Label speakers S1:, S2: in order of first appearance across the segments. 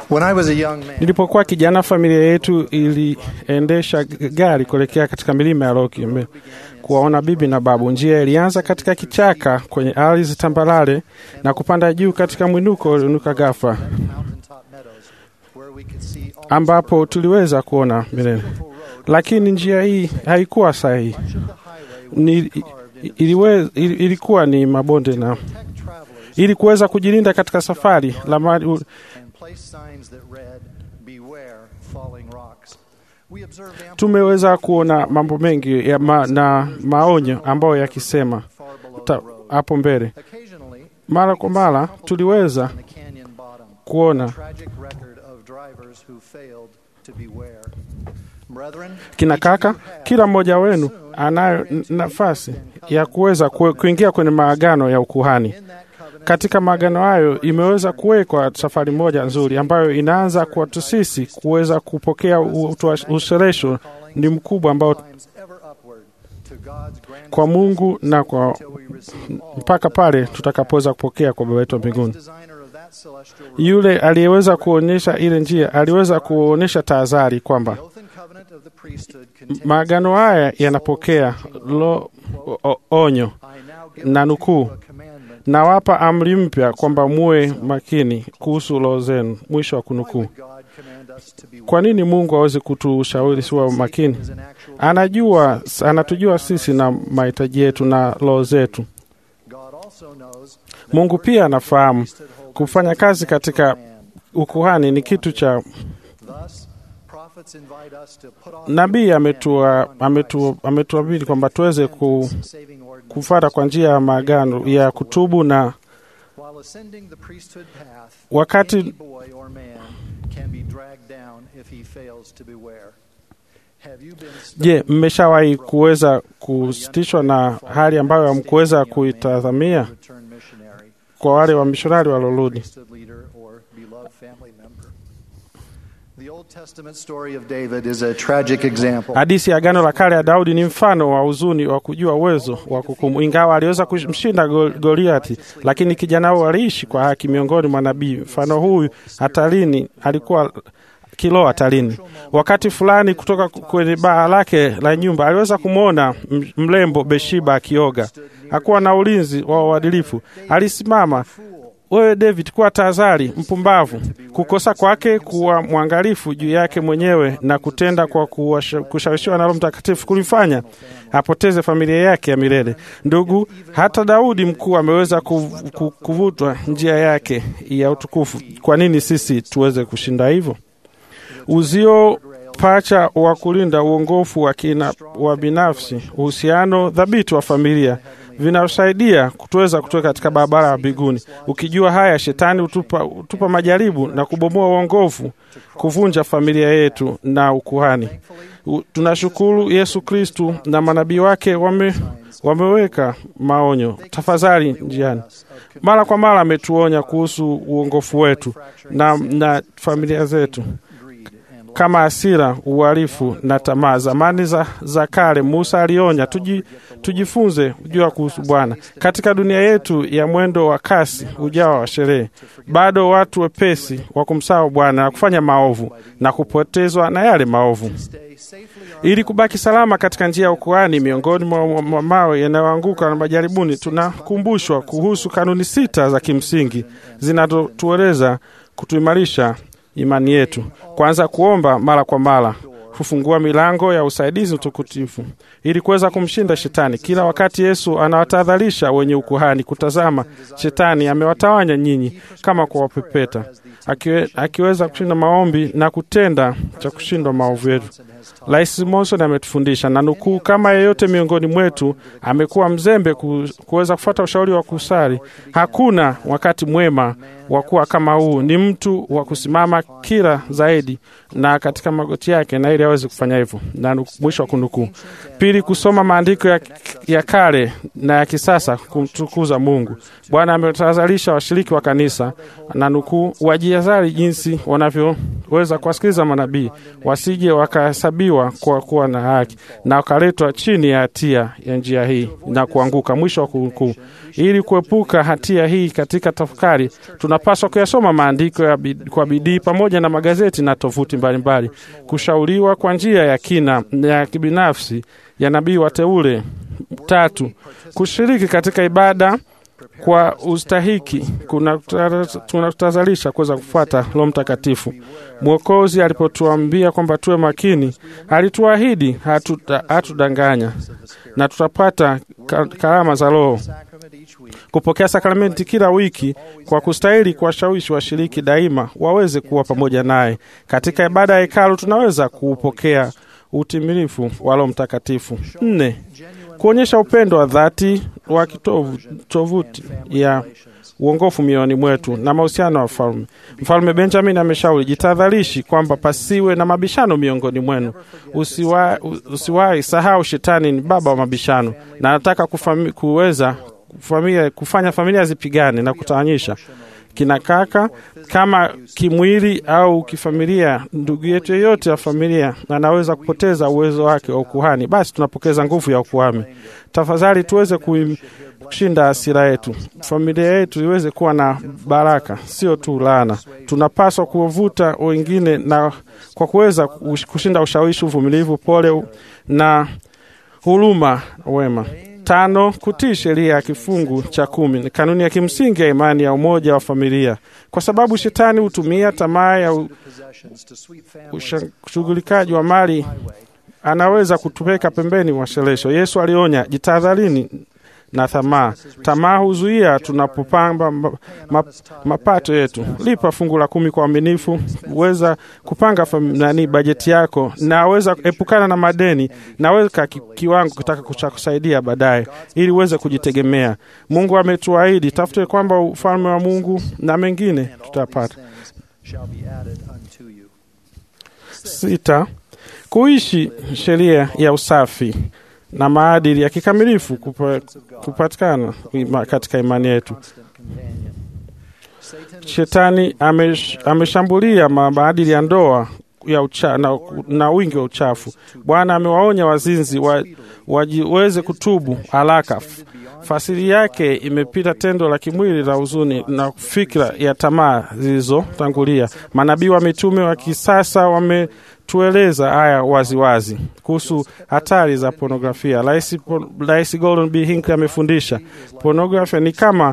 S1: When I was a young man,
S2: Nilipokuwa kijana, familia yetu iliendesha g- gari kuelekea katika milima ya Rocky Mbe- kuwaona bibi na babu. Njia ilianza katika kichaka kwenye ardhi tambarare na kupanda juu katika mwinuko ulioinuka ghafla,
S1: mountaintop meadows where we could see almost
S2: ambapo tuliweza kuona milele. Lakini njia hii haikuwa sahihi,
S1: much of the highway
S2: ni,
S1: was carved into
S2: iliwe, ili- ilikuwa ni mabonde na
S1: protect travelers
S2: ili kuweza kujilinda katika safari la mali,
S1: and place signs that read, "Beware falling rocks." We observed ample
S2: tumeweza kuona mambo mengi ya ma, na maonyo ambayo yakisema
S1: far below the
S2: ta-
S1: road.
S2: hapo mbele.
S1: Occasionally,
S2: Mara kwa mara tuliweza
S1: on the canyon bottom,
S2: kuona
S1: tragic record of drivers who failed to beware. Brethren,
S2: kina kaka, kila mmoja wenu anayo n- nafasi ya kuweza ku- kuingia kwenye maagano ya ukuhani.
S1: in that covenant,
S2: Katika maagano hayo imeweza kuwekwa safari moja nzuri ambayo inaanza kwetu sisi kuweza kupokea usheresho ni mkubwa ambao
S1: climbs ever upward to God's grand
S2: kwa Mungu na kwa
S1: until we receive all
S2: mpaka pale tutakapoweza kupokea kwa Baba yetu wa mbinguni.
S1: designer of that celestial road,
S2: Yule aliyeweza kuonyesha ile njia aliweza kuonyesha tahadhari kwamba
S1: the oath and covenant of the priesthood contains
S2: maagano haya yanapokea lo, o, onyo
S1: I now give
S2: na
S1: unto
S2: nukuu,
S1: you a commandment
S2: nawapa amri mpya kwamba muwe makini kuhusu roho zenu. Mwisho wa
S1: Why
S2: kunukuu.
S1: would God command us to be
S2: Kwa nini Mungu awezi kutushauri siwa makini?
S1: is an actual
S2: Anajua, anatujua sisi na mahitaji yetu na roho zetu.
S1: God also knows that
S2: Mungu pia anafahamu
S1: priesthood holders
S2: kufanya
S1: is
S2: kazi
S1: a
S2: katika
S1: natural man.
S2: ukuhani ni kitu cha
S1: Thus, prophets invite us to put off
S2: nabii.
S1: the
S2: Ametua,
S1: old man
S2: ametu, ametuabiri kwamba tuweze ku,
S1: and saving ordinances
S2: kufata kwa njia ya maagano ya kutubu na
S1: While ascending the priesthood path,
S2: wakati
S1: any boy or man can be dragged down if he fails to beware. Have you been
S2: Je,
S1: studying
S2: mmeshawahi kuweza kusitishwa na hali ambayo hamkuweza kuitazamia
S1: return missionary,
S2: kwa wale wamishonari walorudi?
S1: priesthood leader, or beloved family member? The Old Testament story of David is a tragic example.
S2: Hadithi ya Agano la Kale ya Daudi ni mfano wa huzuni wa kujua uwezo wa kukumu. Ingawa aliweza kumshinda Go- Goliati, lakini kijana huyo aliishi kwa haki miongoni mwa nabii. Mfano huyu hatarini, alikuwa kilo hatarini. Wakati fulani, kutoka kwenye baa lake la nyumba, aliweza kumwona m- mrembo Beshiba akioga. Hakuwa na ulinzi wa uadilifu, alisimama wewe David, kuwa tahadhari, mpumbavu. Kukosa kwake kuwa mwangalifu juu yake mwenyewe na kutenda kwa kuwasha- kushawishiwa na Roho Mtakatifu kulifanya apoteze familia yake ya milele. Ndugu, hata Daudi mkuu ameweza kuv- ku- kuvutwa njia yake ya utukufu. Kwa nini sisi tuweze kushinda hivyo? Uzio pacha wa kulinda uongofu wa kina wa binafsi, uhusiano dhabiti wa familia vinasaidia kutuweza kutoka katika barabara ya mbinguni. Ukijua haya, shetani hutupa, hutupa majaribu na kubomoa uongofu, kuvunja familia yetu na ukuhani. U- Tunashukuru Yesu Kristu na manabii wake wame, wameweka maonyo, tafadhali njiani. Mara kwa mara ametuonya kuhusu uongofu wetu na, na familia zetu
S1: Greed and
S2: kama hasira, uhalifu na tamaa. Zamani za, za kale Musa alionya tuji, tujifunze kujua kuhusu Bwana katika dunia yetu ya mwendo wa kasi ujao wa sherehe. Bado watu wepesi wa kumsahau Bwana na kufanya maovu na kupotezwa na yale maovu.
S1: stay safely on
S2: Ili kubaki salama katika njia ya ukuhani miongoni mwa mwa- mwa mawe yanayoanguka na majaribuni, tunakumbushwa kuhusu kanuni sita za kimsingi zinazotueleza kutuimarisha imani yetu. Kwanza, kuomba mara kwa mara hufungua milango ya usaidizi utukutifu ili kuweza kumshinda shetani. Kila wakati Yesu anawatahadharisha wenye ukuhani kutazama, shetani amewatawanya nyinyi kama kwa wapepeta, akiwe, akiweza kushinda maombi na kutenda cha kushindwa maovu yetu. Rais Monson ametufundisha na nukuu, kama yeyote miongoni mwetu amekuwa mzembe ku, kuweza kufuata ushauri wa kusali, hakuna wakati mwema wa kuwa kama huu. Ni mtu wa kusimama kila zaidi na katika magoti yake, na ili aweze kufanya hivyo. Na nu- mwisho wa kunukuu. Pili, kusoma maandiko ya, ya kale na ya kisasa kumtukuza Mungu. Bwana ametahadharisha washiriki wa kanisa na nukuu, wajihadhari jinsi wanavyo weza kuwasikiliza manabii, wasije wakahesabiwa kwa kuwa na haki na wakaletwa chini ya hatia ya njia hii na kuanguka. Mwisho wa kunukuu. Ili kuepuka hatia hii katika tafakari, tunapaswa kuyasoma maandiko ya bid, kwa bidii pamoja na magazeti na tovuti mbalimbali, kushauriwa kwa njia ya kina ya kibinafsi ya nabii wateule. Tatu, kushiriki katika ibada kwa ustahiki kunatutazalisha kuweza kufuata Roho Mtakatifu. Mwokozi alipotuambia kwamba tuwe makini, alituahidi hatudanganya na tutapata karama za Roho. Kupokea sakramenti kila wiki kwa kustahili kuwashawishi washiriki daima waweze kuwa pamoja naye katika ibada ya hekalu. Tunaweza kuupokea utimilifu wa Roho Mtakatifu. Nne, kuonyesha upendo wa dhati wa kitovu tovuti ya uongofu mioyoni mwetu na mahusiano wa falme. Mfalme Benjamin ameshauri jitahadharishi kwamba pasiwe na mabishano miongoni mwenu. Usiwahi usiwa sahau, shetani ni baba wa mabishano na anataka kufami, kuweza familia, kufanya familia zipigane na kutawanyisha kina kaka kama kimwili au kifamilia. Ndugu yetu yeyote ya familia anaweza kupoteza uwezo wake wa ukuhani, basi tunapokeza nguvu ya ukuhani. Tafadhali tuweze kushinda hasira yetu, familia yetu iweze kuwa na baraka, sio tu laana. Tunapaswa kuwavuta wengine na kwa kuweza kushinda ushawishi, uvumilivu, pole na huruma, wema. Tano, kutii sheria ya kifungu cha kumi ni kanuni ya kimsingi ya imani ya umoja wa familia, kwa sababu shetani hutumia tamaa ya ushughulikaji wa mali, anaweza kutupeka pembeni mwa shelesho. Yesu alionya, jitahadharini na tamaa. Tamaa huzuia tunapopamba map, mapato yetu. Lipa fungu la kumi kwa uaminifu, weza kupanga nani bajeti yako, na weza epukana na madeni, na weka ki, kiwango kitaka cha kusaidia baadaye, ili uweze kujitegemea. Mungu ametuahidi, tafute kwamba ufalme wa Mungu na mengine tutapata. Sita, kuishi sheria ya usafi na maadili ya kikamilifu kupa, kupatikana katika imani yetu. Shetani amesh, ameshambulia maadili ya ndoa ya ucha, na, na wingi wa uchafu. Bwana amewaonya wazinzi wajiweze wa kutubu haraka. Fasiri yake imepita tendo la kimwili la huzuni na fikra ya tamaa zilizotangulia. Manabii wa mitume wa kisasa wame tueleza haya waziwazi kuhusu hatari za pornografia. Rais Gordon B. Hinckley amefundisha pornografia ni kama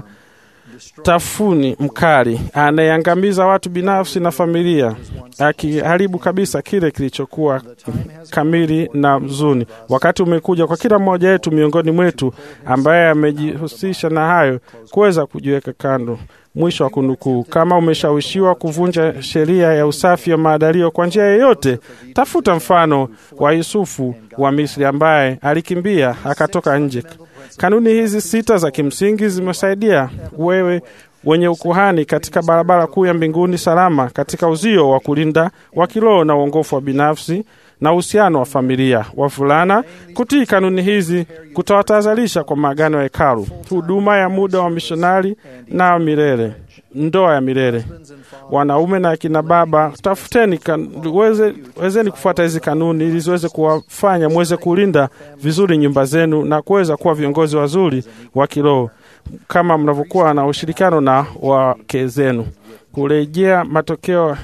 S2: tafuni mkali anayeangamiza watu binafsi na familia, akiharibu kabisa kile kilichokuwa kamili na mzuni. Wakati umekuja kwa kila mmoja wetu miongoni mwetu ambaye amejihusisha na hayo kuweza kujiweka kando. Mwisho wa kunukuu. Kama umeshawishiwa kuvunja sheria ya usafi wa maadalio kwa njia yoyote, tafuta mfano wa Yusufu wa Misri ambaye alikimbia akatoka nje. Kanuni hizi sita za kimsingi zimesaidia wewe wenye ukuhani katika barabara kuu ya mbinguni salama, katika uzio wa kulinda wa kiroho na uongofu wa binafsi na uhusiano wa familia. Wavulana, kutii kanuni hizi kutawatazalisha kwa maagano ya hekalu, huduma ya muda wa mishonari na milele, ndoa ya milele. Wanaume na akina baba, tafuteni kan, weze, wezeni kufuata hizi kanuni ili ziweze kuwafanya mweze kulinda vizuri nyumba zenu na kuweza kuwa viongozi wazuri wa kiroho kama mnavyokuwa na ushirikiano na wake zenu. Kurejea matokeo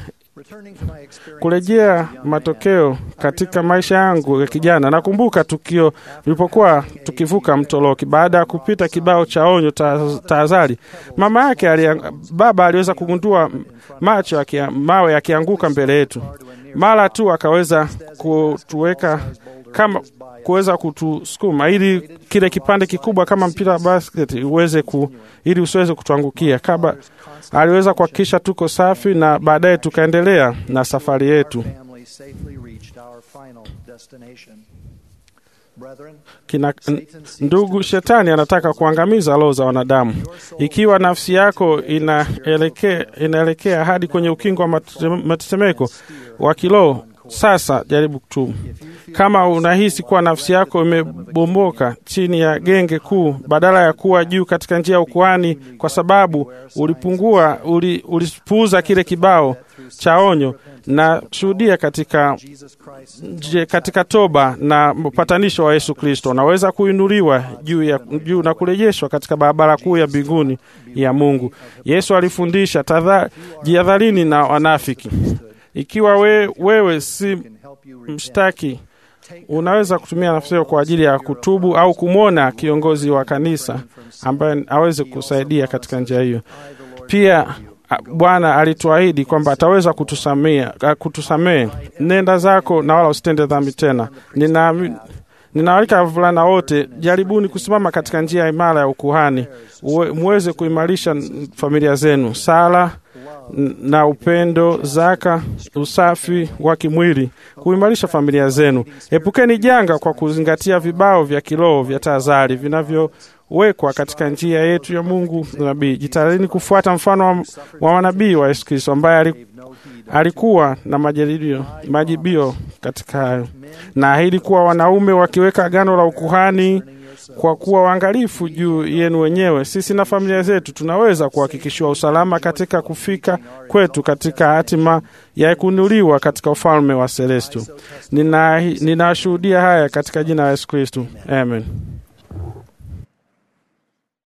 S2: kurejea matokeo katika maisha yangu ya kijana. Nakumbuka tukio tulipokuwa tukivuka mto Loki, baada ya kupita kibao cha onyo tahadhari, mama yake alia, baba aliweza kugundua macho ya mawe yakianguka mbele yetu. Mara tu akaweza kutuweka kama kuweza kutusukuma ili kile kipande kikubwa kama mpira wa basket uweze ku, ili usiweze kutuangukia. Kabla aliweza kuhakikisha tuko safi, na baadaye tukaendelea na safari yetu. Kina, ndugu, shetani anataka kuangamiza roho za wanadamu. Ikiwa nafsi yako inaelekea inaelekea hadi kwenye ukingo wa matetemeko wa kiroho, Sasa jaribu kutubu. Kama unahisi kuwa nafsi yako imebomboka chini ya genge kuu, badala ya kuwa juu katika njia ya ukuhani, kwa sababu ulipungua, uli, ulipuuza kile kibao cha onyo, na shuhudia katika je, katika toba na upatanisho wa Yesu Kristo, unaweza kuinuliwa juu ya juu na kurejeshwa katika barabara kuu ya mbinguni ya Mungu. Yesu alifundisha tadha, jihadharini na wanafiki. Ikiwa we, wewe si mshtaki, unaweza kutumia nafsi hiyo kwa ajili ya kutubu au kumwona kiongozi wa kanisa ambaye aweze kusaidia katika njia hiyo. Pia Bwana alituahidi kwamba ataweza kutusamea kutusamehe. Nenda zako na wala usitende dhambi tena. Nina ninawalika wavulana wote, jaribuni kusimama katika njia imara ya ukuhani, muweze kuimarisha familia zenu. Sala na upendo, zaka, usafi wa kimwili, kuimarisha familia zenu. Epukeni janga kwa kuzingatia vibao vya kiroho vya tahadhari vinavyowekwa katika njia yetu ya Mungu nabii. Jitahidini kufuata mfano wa, wa manabii wa Yesu Kristo ambaye alikuwa na majaribio majibio katika hayo, na ahidi kuwa wanaume wakiweka agano la ukuhani kwa kuwa waangalifu juu yenu wenyewe, sisi na familia zetu tunaweza kuhakikishiwa usalama katika kufika kwetu katika hatima ya kuinuliwa katika ufalme wa Selestu. Ninashuhudia nina haya katika jina la Yesu Kristu, amen.